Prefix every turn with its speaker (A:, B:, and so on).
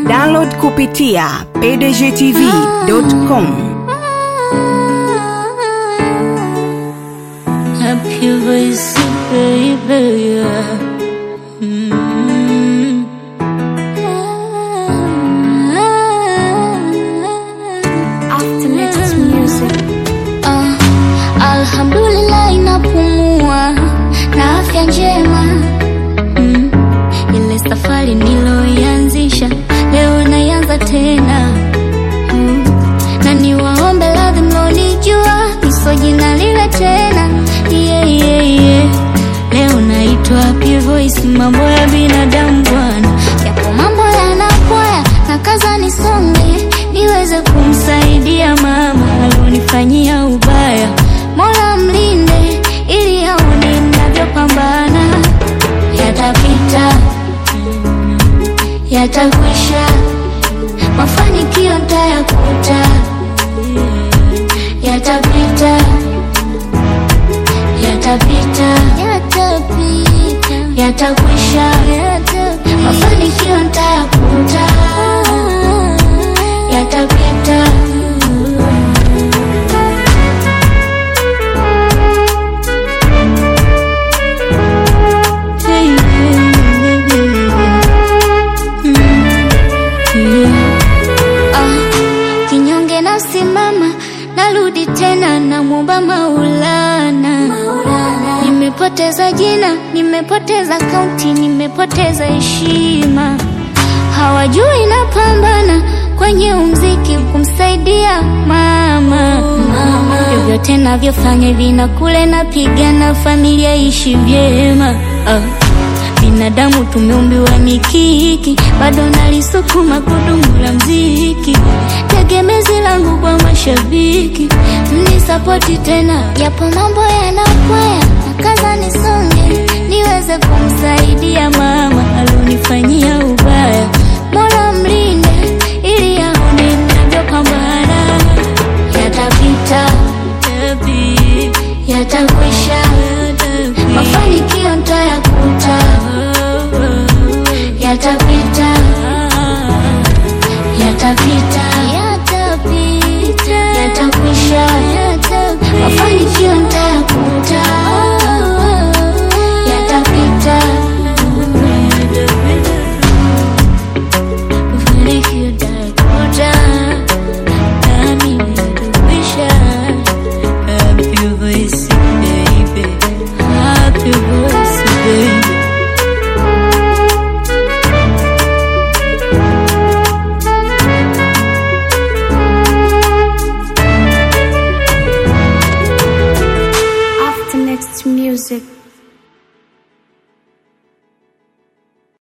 A: Download kupitia pdgtv.com.
B: Happy voice, baby. yeah. Mm.
C: After next music.
B: Ah, Alhamdulillah inapumua na afya njema mm. Ile safari niloianzisha leo naianza tena mm. Na niwaombe radhi mlonijua niso jina lile tena yeah, yeah, yeah. Leo naitwa Happy Voice, mambo ya binadamu bwana, yapo mambo yanakwaya na kaza nisonge niweze kumsaidia mama alionifanyia ubaya. Mola mlinde ili aone ninavyopambana, yatapita yatakwisha, mafanikio ntayakuta, yatapita yatapita yatakwisha, mafanikio ntayakuta, yatapita. Hey, Ah, kinyonge nasimama, narudi tena, namwomba Maulana. Nimepoteza jina, nimepoteza kaunti, nimepoteza heshima. Hawajui napambana kwenye umziki kumsaidia mama. Vyovyote navyofanya vina kule, napigana familia ishi vyema. Ah. Binadamu tumeumbiwa mikiki, bado nalisukuma gudumu la mziki, tegemezi langu kwa mashabiki, mnisapoti tena, yapo mambo yanakwaya, nakaza nisonge, niweze kumsaidia mama alionifanyia ubaya. Mola mlinde ili aone ninavyopambana, yatapita, yatakwisha, mafanikio ntayakuta, yatapita, yatapita, yatakwisha, mafanikio ntayakuta, yatapita, mafanikio ntayakuta, nami yatakwisha. Happy voice, baby. Happy voice, baby.
C: After next music.